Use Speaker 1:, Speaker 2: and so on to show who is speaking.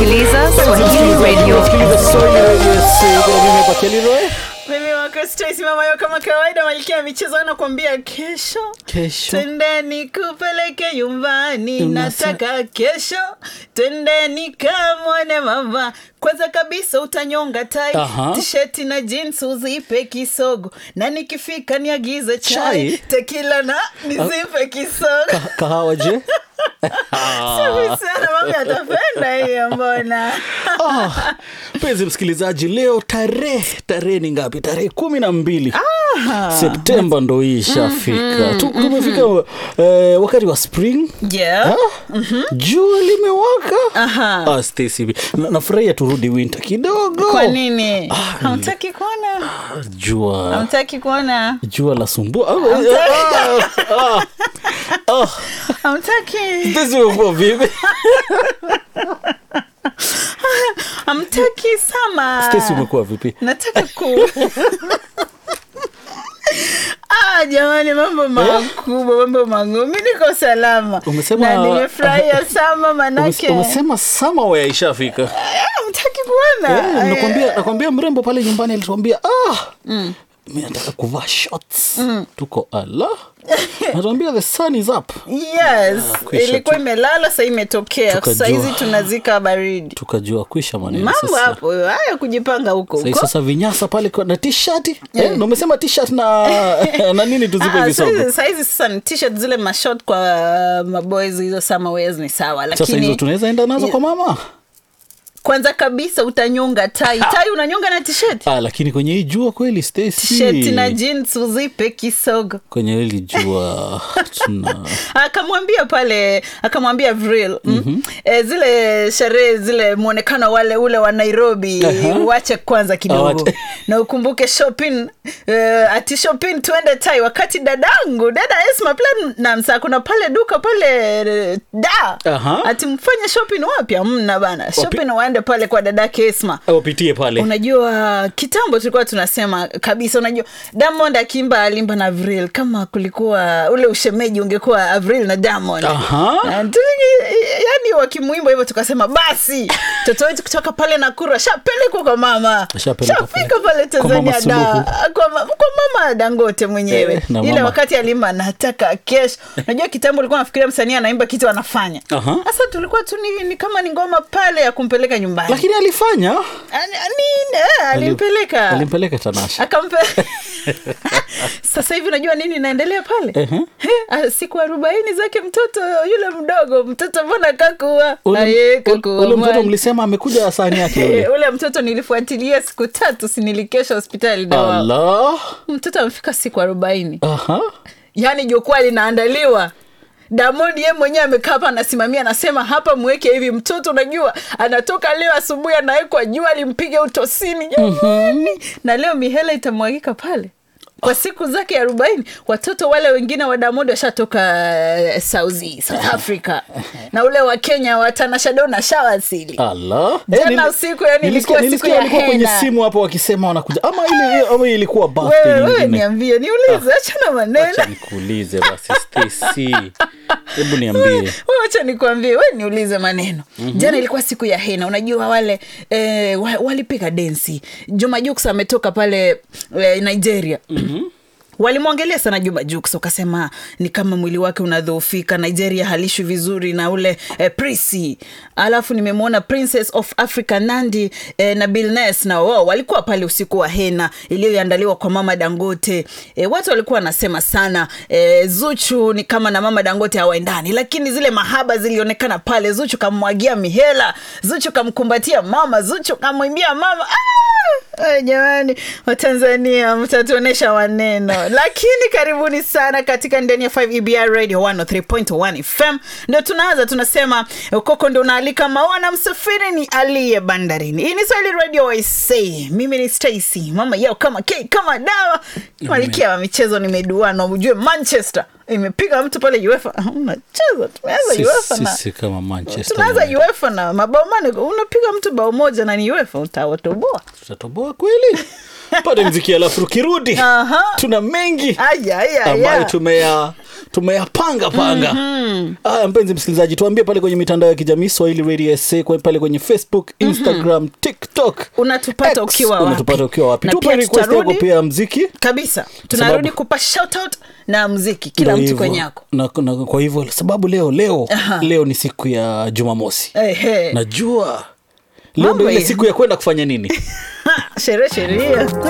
Speaker 1: unasikiliza Swahili Radio.
Speaker 2: mimi wako Stacy mama yo kama kawaida malkia ya michezo anakuambia kesho
Speaker 3: Kesho.
Speaker 2: twendeni kupeleke nyumbani
Speaker 3: Unasa-
Speaker 2: nataka kesho twendeni kamwone mama kwanza kabisa utanyonga tai
Speaker 3: Aha.
Speaker 2: tisheti na jeans uzipe kisogo na nikifika niagize chai,
Speaker 3: Chai?
Speaker 2: tekila na nizipe kisogo
Speaker 3: Ka- kahawa je
Speaker 2: safi sana mami atapenda hiyo mbona
Speaker 3: Ah, mpenzi msikilizaji leo tarehe tarehe ni ngapi tarehe kumi na mbili septemba ndo hii ishafika Tu- tumefika eh, wakati wa spring
Speaker 2: yeah.
Speaker 3: Ah, jua limewaka
Speaker 2: Aha.
Speaker 3: ah, Stacy, na- nafurahia turudi winter kidogo
Speaker 2: kwa nini
Speaker 3: Ah,
Speaker 2: hamtaki kuona
Speaker 3: Ah, jua
Speaker 2: hamtaki kuona
Speaker 3: jua la sumbua Ah, ah, ah, ah.
Speaker 2: hamtaki
Speaker 3: Stacy, umekuwa vipi
Speaker 2: hamtaki sama
Speaker 3: Stacy, umekuwa vipi
Speaker 2: nataka ku Ah, jamani mambo makubwa mambo magumu mi niko salama
Speaker 3: Umesema-
Speaker 2: na nimefurahia sama
Speaker 3: Umes-
Speaker 2: manake
Speaker 3: umesema summer ishafika
Speaker 2: Ah, mtaki kuona
Speaker 3: Eh, nakwambia nakwambia mrembo pale nyumbani alituambia ah, mi nataka kuvaa shorts tuko ala natuambia the sun is up
Speaker 2: yes
Speaker 3: kwisha
Speaker 2: ilikuwa
Speaker 3: tu.
Speaker 2: imelala sa imetokea
Speaker 3: Tukajua.
Speaker 2: sahizi tunazika baridi
Speaker 3: tukajua kwisha maneno
Speaker 2: mambo
Speaker 3: sasa
Speaker 2: hapo haya kujipanga huko
Speaker 3: Sai
Speaker 2: huko
Speaker 3: sasa vinyasa pale kwa- na t-shirt eh, na umesema t-shirt na na nini tuzipe
Speaker 2: Ah,
Speaker 3: visogo
Speaker 2: saizi- saizi sasa ni t-shirt zile mashot kwa maboys hizo summer wears ni sawa
Speaker 3: sasa hizo
Speaker 2: lakini
Speaker 3: tunaweza enda nazo kwa mama
Speaker 2: kwanza kabisa utanyonga tai tai unanyonga na t-shirt
Speaker 3: ah, lakini kwenye hii jua kweli
Speaker 2: t-shirt na
Speaker 3: Stacy
Speaker 2: jeans uzipe kisogo
Speaker 3: kwenye hili jua tuna
Speaker 2: akamwambia pale akamwambia vril mm-hmm. e, zile sherehe zile mwonekano wale ule wa nairobi
Speaker 3: Aha.
Speaker 2: uache kwanza kidogo
Speaker 3: Awache.
Speaker 2: na ukumbuke shopping e, ati shopping tuende tai wakati dadangu dada esma platinums kuna pale duka pale eh, da
Speaker 3: Aha.
Speaker 2: ati mfanye shopping wapi amna bana shopping waende pale kwa dadake esma
Speaker 3: wapitie pale
Speaker 2: unajua kitambo tulikuwa tunasema kabisa unajua diamond akimba alimba na avril kama kulikuwa ule ushemeji ungekuwa avril na diamond
Speaker 3: Aha.
Speaker 2: Na tuli- yani wakimwimba hivyo tukasema basi mtoto wetu kutoka pale nakuru ashapelekwa kwa mama
Speaker 3: Ashapelekwa
Speaker 2: shafika
Speaker 3: pale.
Speaker 2: pale
Speaker 3: Kwa Mama
Speaker 2: tanzania da
Speaker 3: Suluhu.
Speaker 2: kwa, ma- kwa mama dangote mwenyewe
Speaker 3: Eh, na
Speaker 2: ile
Speaker 3: mama.
Speaker 2: wakati alimba nataka kesho unajua kitambo ulikuwa nafikiria msanii anaimba kitu anafanya
Speaker 3: Aha.
Speaker 2: sasa tulikuwa tu ni, ni kama ni ngoma pale ya kumpeleka nyumbani
Speaker 3: lakini alifanya
Speaker 2: Ani- ani- eh, alimpeleka
Speaker 3: alimpeleka tanasha
Speaker 2: akampe sasa hivi unajua nini inaendelea pale
Speaker 3: Ehe.
Speaker 2: He, ah, siku arobaini zake mtoto yule mdogo mtoto mbona kakua
Speaker 3: Ule-
Speaker 2: Aye,
Speaker 3: ule-
Speaker 2: kakua
Speaker 3: ule mtoto
Speaker 2: mwali.
Speaker 3: mlisema amekuja sahani yake
Speaker 2: Eh,
Speaker 3: ule
Speaker 2: ule mtoto nilifuatilia siku tatu sinilikesha hospitali dawa
Speaker 3: Allah.
Speaker 2: mtoto amefika siku arobaini
Speaker 3: Aha.
Speaker 2: yaani jukwaa linaandaliwa Diamond ye mwenyewe amekaa hapa anasimamia anasema hapa mweke hivi mtoto unajua anatoka leo asubuhi anawekwa jua limpige utosini jamani na leo mihela itamwagika pale kwa siku zake arobaini watoto wale wengine wa Diamond washatoka uh, Saudi, South Africa na ule wa Kenya wa Tanasha Donna shawasili
Speaker 3: Allah.
Speaker 2: Jana
Speaker 3: Eh, nili-
Speaker 2: usiku, yani
Speaker 3: nilisikia-
Speaker 2: ilikuwa siku
Speaker 3: nilisikia
Speaker 2: ya
Speaker 3: walikuwa kwenye
Speaker 2: henna.
Speaker 3: simu hapo wakisema wanakuja ama ile ama ilikuwa birthday
Speaker 2: wewe wewe
Speaker 3: nyingine
Speaker 2: niambie niulize achana maneno
Speaker 3: acha nikuulize basi Stacy hebu niambie
Speaker 2: Wewe wacha nikwambie we niulize maneno mm-hmm. jana ilikuwa siku ya hena unajua wale eh, wa- walipiga densi juma juks ametoka pale eh, nigeria mm-hmm walimwongelea sana juma juks wakasema ni kama mwili wake unadhoofika nigeria halishwi vizuri na ule eh, prisi alafu nimemwona princess of africa nandi eh, na bilnes na wao walikuwa pale usiku wa hena iliyoandaliwa kwa mama dangote eh, watu walikuwa wanasema sana eh, zuchu ni kama na mama dangote hawaendani lakini zile mahaba zilionekana pale zuchu kammwagia mihela zuchu kamkumbatia mama zuchu kamwimbia mama ah! Ay, jamani watanzania mtatuonyesha maneno lakini karibuni sana katika ndani ya 5 ebr radio 103.1 fm ndio tunaanza tunasema koko ndo unaalika maona msafiri ni aliye bandarini hii ni swahili radio waisei mimi ni stacy mama yao kama k kama dawa malikia wa michezo nimeduana ujue manchester imepiga mtu pale uefa unacheza tumeanza uefa na
Speaker 3: sisi kama manchester
Speaker 2: tunaanza
Speaker 3: United.
Speaker 2: uefa na mabao mane unapiga mtu bao moja na ni uefa utawatoboa
Speaker 3: tutatoboa kweli pate mziki alafu tukirudi
Speaker 2: Aha.
Speaker 3: tuna mengi
Speaker 2: Aya, aya,
Speaker 3: ambayo
Speaker 2: aya.
Speaker 3: tumeya tumeyapanga panga haya mpenzi msikilizaji tuambie pale kwenye mitandao ya kijamii swahili radio sa kwa- pale kwenye facebook instagram tiktok
Speaker 2: Unatupata
Speaker 3: X.
Speaker 2: ukiwa wapi?
Speaker 3: unatupata ukiwa wapi
Speaker 2: Na
Speaker 3: tupe
Speaker 2: pia
Speaker 3: request yako
Speaker 2: tutarudi-
Speaker 3: pia ya mziki
Speaker 2: kabisa tunarudi
Speaker 3: Sababu-
Speaker 2: kupa shoutout na mziki kila
Speaker 3: Ndio
Speaker 2: mtu
Speaker 3: hivyo.
Speaker 2: kwenye yako
Speaker 3: na, na, kwa hivyo sababu leo leo
Speaker 2: Aha.
Speaker 3: leo ni siku ya jumamosi
Speaker 2: Ehe.
Speaker 3: najua leo
Speaker 2: Mambo
Speaker 3: ndo ile
Speaker 2: ya-
Speaker 3: siku ya kwenda kufanya nini
Speaker 2: sherehe sheria